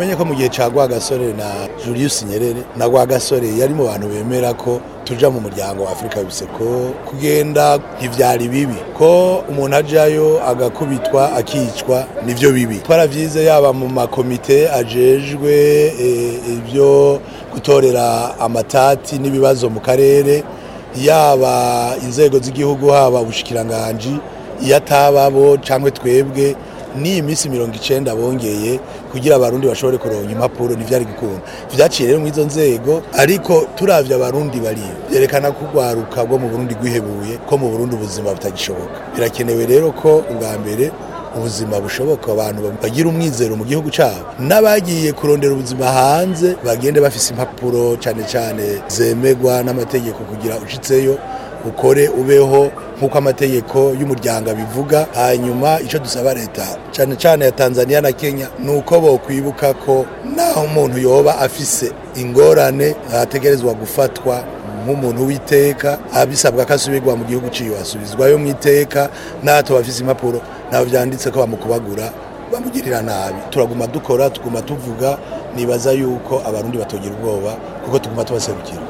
menye ko mu gihe ca Rwagasore na Julius Nyerere na Rwagasore yari mu bantu bemera ko tuja mu muryango wa Afrika bise ko kugenda ntivyari bibi ko umuntu ajayo agakubitwa akicwa nivyo bibi twaravyize yaba mu makomite ajejwe eh, ibyo gutorera amatati n'ibibazo mu karere yaba inzego z'igihugu haba ubushikiranganji iyo atababo cyangwa twebwe ni iminsi mirongo icenda bongeye kugira abarundi bashobore kuronka impapuro ntivyari gukunda vyaciye rero mw'izo nzego ariko turavye abarundi bariyo vyerekana ko urwaruka rwo mu burundi rwihebuye ko mu burundi ubuzima butagishoboka birakenewe rero ko ubwa mbere ubuzima bushoboka abantu bagira umwizero mu gihugu cyabo n'abagiye kurondera ubuzima hanze bagende bafise impapuro cyane cyane zemegwa n'amategeko kugira ushitseyo ukore ubeho nk'uko amategeko y'umuryango abivuga hanyuma icyo dusaba leta cyane cyane ya tanzania na kenya ni uko bokwibuka ko naho umuntu yoba afise ingorane ategerezwa gufatwa nk'umuntu w'iteka abisabwa ko asubirwa mu gihugu ciwe asubizwayo mu iteka n'ato bafise impapuro nabo vyanditse ko bamukubagura bamugirira nabi turaguma dukora tuguma tuvuga nibaza yuko abarundi batogira ubwoba kuko tuguma tubaserukira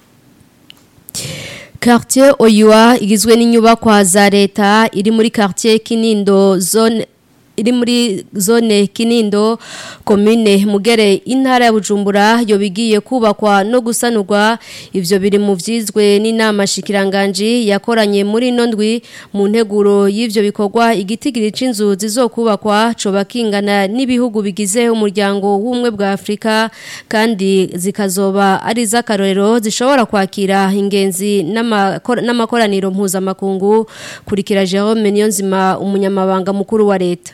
Quartier Oyua igizwe n'inyubakwa za leta iri muri quartier Kinindo zone iri muri zone Kinindo commune Mugere intara ya Bujumbura yo bigiye kubakwa no gusanurwa ivyo biri mu vyizwe n'inama shikiranganje yakoranye muri nondwi mu nteguro y'ivyo bikorwa igitigiri c'inzu zizokubakwa coba kingana n'ibihugu bigize umuryango w'umwe bwa Afrika kandi zikazoba ari zakarorero zishobora kwakira ingenzi n'amakoraniro mpuzamakungu kurikira Jerome Niyonzima umunyamabanga mukuru wa leta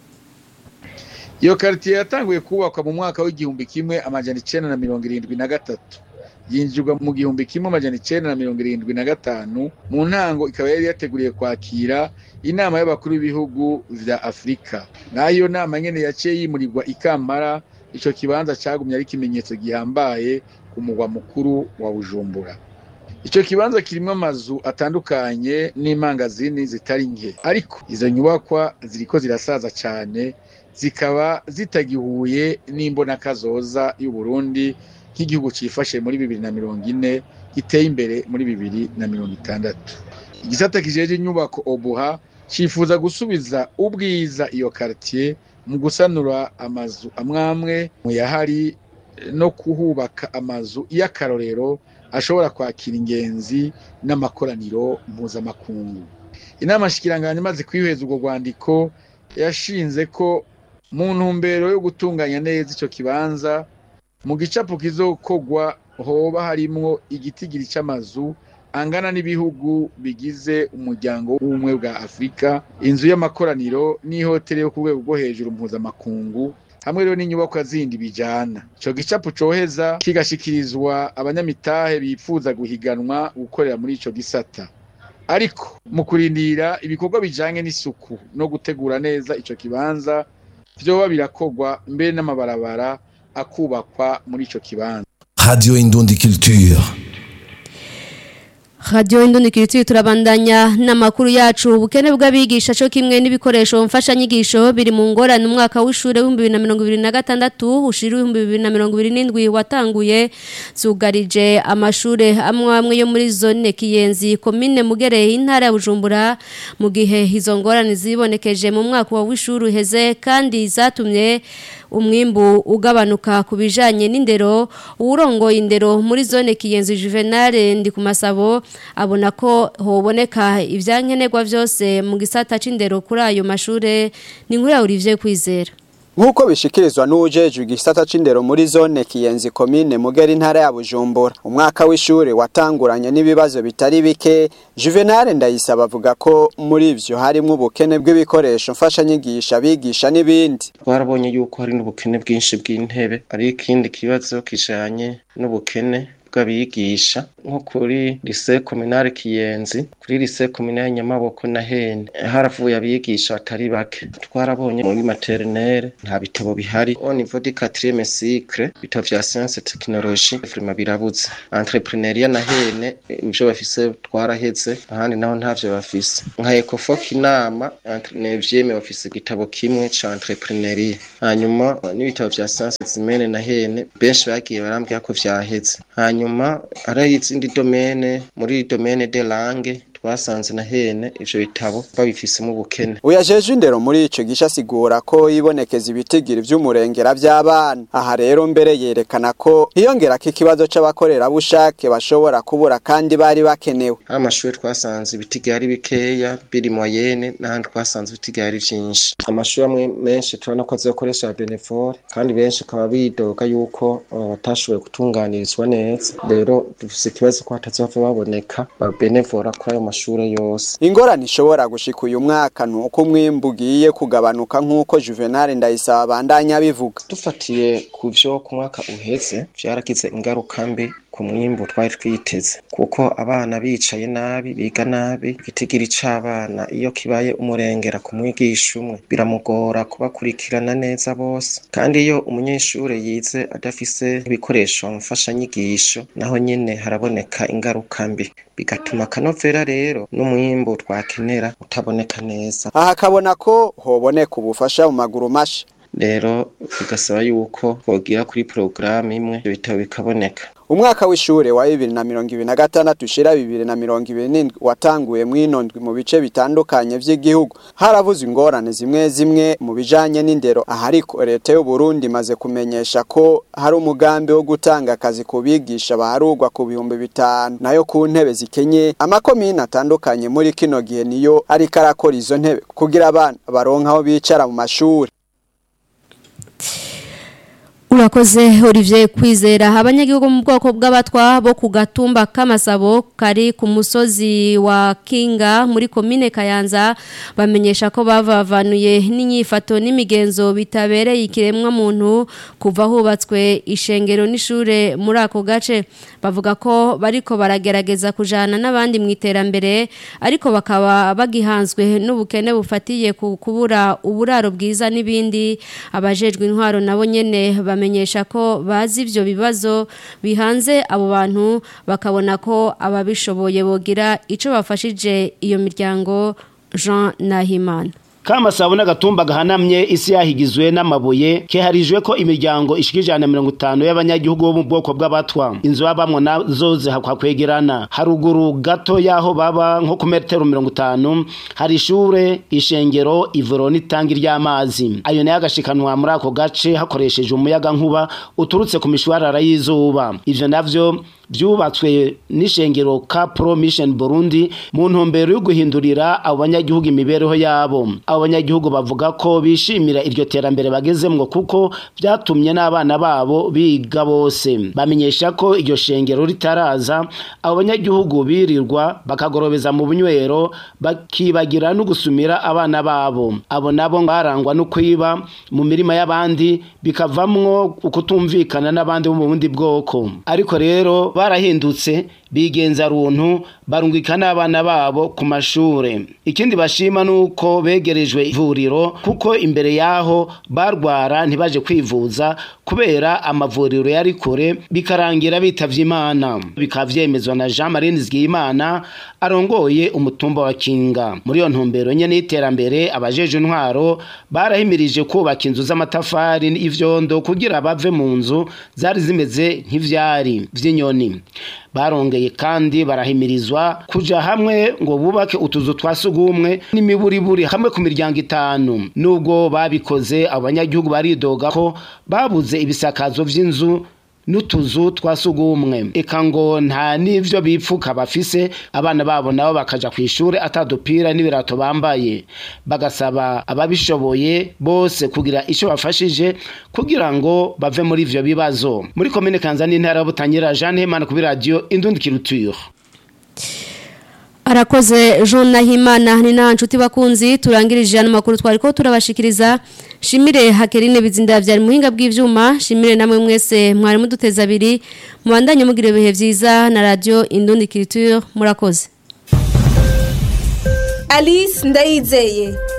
iyo karitiye yatanguye kubakwa mu mwaka w'igihumbi kimwe amajana icenda na mirongo irindwi na gatatu yinjirwa mu gihumbi kimwe amajana icenda na mirongo irindwi na gatanu mu ntango ikaba yari yateguriye kwakira inama y'abakuru b'ibihugu vya afurika nayo nama nyene yaciye yimurirwa ikampara ico kibanza cagumye ari ikimenyetso gihambaye ku mugwa mukuru wa bujumbura ico kibanza kirimwo amazu atandukanye n'imangazini zitari nke ariko izo nyubakwa ziriko zirasaza cane zikaba zitagihuye n'imbonakazoza y'uburundi nk'igihugu cifashe muri bibiri na mirongo ine giteye imbere muri bibiri na mirongo itandatu igisata kijeje inyubako obuha cifuza gusubiza ubwiza iyo karitiye mu gusanura amazu amwamwe mu yahari no kuhubaka amazu y'akarorero ashobora kwakira ingenzi n'amakoraniro mpuzamakungu inama shikiranganje imaze kwiheza urwo rwandiko yashinze ko mu ntumbero yo gutunganya neza ico kibanza mu gicapo kizokogwa hoba harimwo igitigiri c'amazu angana n'ibihugu bigize umuryango w'ubumwe bwa afurika inzu y'amakoraniro n'ihoteli yo ku rwego rwo hejuru mpuzamakungu hamwe rero n'inyubakwa zindi bijana ico gicapo coheza kigashikirizwa abanyamitahe bifuza guhiganwa gukorera muri ico gisata ariko mu kurindira ibikorwa bijanye n'isuku no gutegura neza ico kibanza vyoba birakogwa mbere n'amabarabara akubakwa muri ico kibanza Radio Indundi Culture. Radio Indundi Culture turabandanya n'amakuru yacu ubukene bw'abigisha cyo kimwe n'ibikoresho mfasha nyigisho biri mu ngorane umwaka w'ishure wa 2026 ushira 2027 watanguye zugarije amashure amwe amwe yo muri zone Kiyenzi commune Mugere intara ya Bujumbura mu gihe izo ngorane zibonekeje mu mwaka wa w'ishure uheze kandi zatumye umwimbu ugabanuka ku bijanye n'indero urongoye indero muri zone Kiyenzi Juvenal ndi ku masabo abona ko hoboneka ivyankenerwa vyose mu gisata c'indero kuri ayo mashure ni nkuru ya Olivier Kwizera Nkuko bishikirizwa n'ujejwe igisata c'indero muri zone Kiyenzi commune Mugera intara ya Bujumbura umwaka w'ishure watanguranye n'ibibazo bitari bike Juvenal ndayisaba avuga ko muri ivyo harimo ubukene bw'ibikoresho mfasha nyigisha bigisha n'ibindi twarabonye yuko hari n'ubukene bwinshi bw'intebe ari ikindi kibazo kijanye n'ubukene bw'abigisha nko kuri lycée communale Kiyenzi kuri lycée communale Nyamaboko na Hene haravuye abigisha batari bake twarabonye muri maternelle nta bitabo bihari au niveau du 4e cycle bitabo vya science technologie vraiment birabuze entrepreneuria na Hene ivyo bafise twaraheze ahandi naho ntavyo bafise nka Ecofoc inama entrepreneurie bafise igitabo kimwe ca entrepreneuria hanyuma n'ibitabo vya science zimene na Hene benshi bagiye barambwira ko vyaheze hanyuma hari izindi domene muri domene de langue twasanze na hene ivyo bitabo babifisemo ubukene uyajeje indero muri ico gisha asigura ko yibonekeza ibitigiri vy'umurengera vy'abana aha rero mbere yerekana ko hiyongerako ikibazo c'abakorerabushake bashobora kubura kandi bari bakenewe hari amashuri twasanze ibitigiri ari bikeya biri moyenne n'ahandi twasanze ibitigiri ari vyinshi amashuri amwe menshi turabona ko azokoresha benevore kandi benshi akaba bidoga yuko uh, batashoboye gutunganirizwa neza rero dufise ikibazo ko hatazova baboneka ba benevora kuri ayo mashure yose ingorane ishobora gushika uyu mwaka ni uko umwimbu ugiye kugabanuka nk'uko juvenal ndayisaba bandanya bivuga dufatiye ku vyo ku mwaka uheze vyaragize ingaruka mbi ku mwimbu twari twiteze kuko abana bicaye nabi biga nabi igitigiri c'abana iyo kibaye umurengera ku mwigisha umwe biramugora kubakurikirana neza bose kandi iyo umunyeshure yize adafise ibikoresho mfashanyigisho naho nyene haraboneka ingaruka mbi bigatuma akanovera rero n'umwimbu twakenera utaboneka neza aha akabona ko hoboneka ubufasha mu maguru masha rero bigasaba yuko bogira kuri porogaramu imwe ibyo bitabo bikaboneka umwaka w'ishure wa bibiri na mirongo ibiri na gatandatu ushira bibiri na mirongo ibiri n'indwi watanguye mw'inondwi mu bice bitandukanye vy'igihugu haravuzwe ingorane zimwe zimwe mu bijanye n'indero aha ariko leta y'uburundi imaze kumenyesha ko hari umugambi wo gutanga akazi ku bigisha baharugwa ku bihumbi bitanu nayo ku ntebe zikenye amakomine atandukanye muri kino gihe niyo ariko arakora izo ntebe kugira abana baronke aho bicara mu mashuri urakoze Olivier kwizera abanyagihugu mu bwoko bw'abatwa bo ku gatumba k'amasabo kari ku musozi wa kinga muri komine kayanza bamenyesha ko bavavanuye n'inyifato n'imigenzo bitabereye ikiremwa muntu kuva hubatswe ishengero n'ishure muri ako gace bavuga ko bariko baragerageza kujana n'abandi mu iterambere ariko bakaba bagihanzwe n'ubukene bufatiye ku kubura uburaro bwiza n'ibindi abajejwe intwaro nabo nyene bamenyesha ko bazi ivyo bibazo bihanze abo bantu bakabona ko ababishoboye bogira ico bafashije iyo miryango Jean Nahimana kama sabuna gatumba gahanamye isi yahigizwe n'amabuye keharijwe ko imiryango ishikijana mirongo itanu y'abanyagihugu bo mu bwoko bw'abatwa inzu babamwo nazo zihakwa kwegerana haruguru gato y'aho baba nko ku metero mirongo itanu hari ishure ishengero ivuro n'itangi ry'amazi ayo nayo agashikanwa muri ako gace hakoresheje umuyaga nkuba uturutse ku mishwarara y'izuba ivyo navyo vyubatswe n'ishengero ka pro mission Burundi mu ntumbero yo guhindurira abo banyagihugu imibereho yabo abo banyagihugu bavuga ko bishimira iryo terambere bagezemwo kuko vyatumye n'abana babo biga bose bamenyesha ko iryo shengero ritaraza abo banyagihugu birirwa bakagorobeza mu bunywero bakibagira no gusumira abana babo abo nabo barangwa no kwiba mu mirima y'abandi bikavamwo ukutumvikana n'abandi bo mu bundi bwoko ariko rero barahindutse bigenza runtu barungika n'abana babo ku mashure ikindi bashima nuko begerejwe ivuriro kuko imbere yaho barwara ntibaje kwivuza kubera amavuriro yari kure bikarangira bitavye imana bikavyemezwa na Jean Marie Nizigiyimana arongoye umutumba wa Kinga muri iyo ntumbero nyene y'iterambere abajeje intwaro barahimirije kubaka inzu z'amatafari n'ivyondo kugira bave mu nzu zari zimeze nk'ivyari vy'inyoni barongeye kandi barahimirizwa kuja hamwe ngo bubake utuzu twa sugumwe n'imiburiburi hamwe ku miryango itanu nubwo babikoze abanyagihugu baridoga ko babuze ibisakazo vy'inzu n'utuzu twa sugumwe eka ngo nta n'ivyo bipfuka bafise abana babo nabo bakaja ku ishure atadupira n'ibirato bambaye bagasaba ababishoboye bose kugira ico bafashije kugira ngo bave muri ivyo bibazo muri komine kanza n'intara y'ubutanyira Jeanne Hemana kuri radio Indundi Culture arakoze Jean Nahimana ni nta nshuti bakunzi turangirije ano makuru twari ko turabashikiriza shimire hakerine bizinda byari muhinga bw'ivyuma shimire namwe mwese mwari muduteza abiri mubandanye mugira ibihe vyiza na radio Indundi Culture murakoze Alice Ndayizeye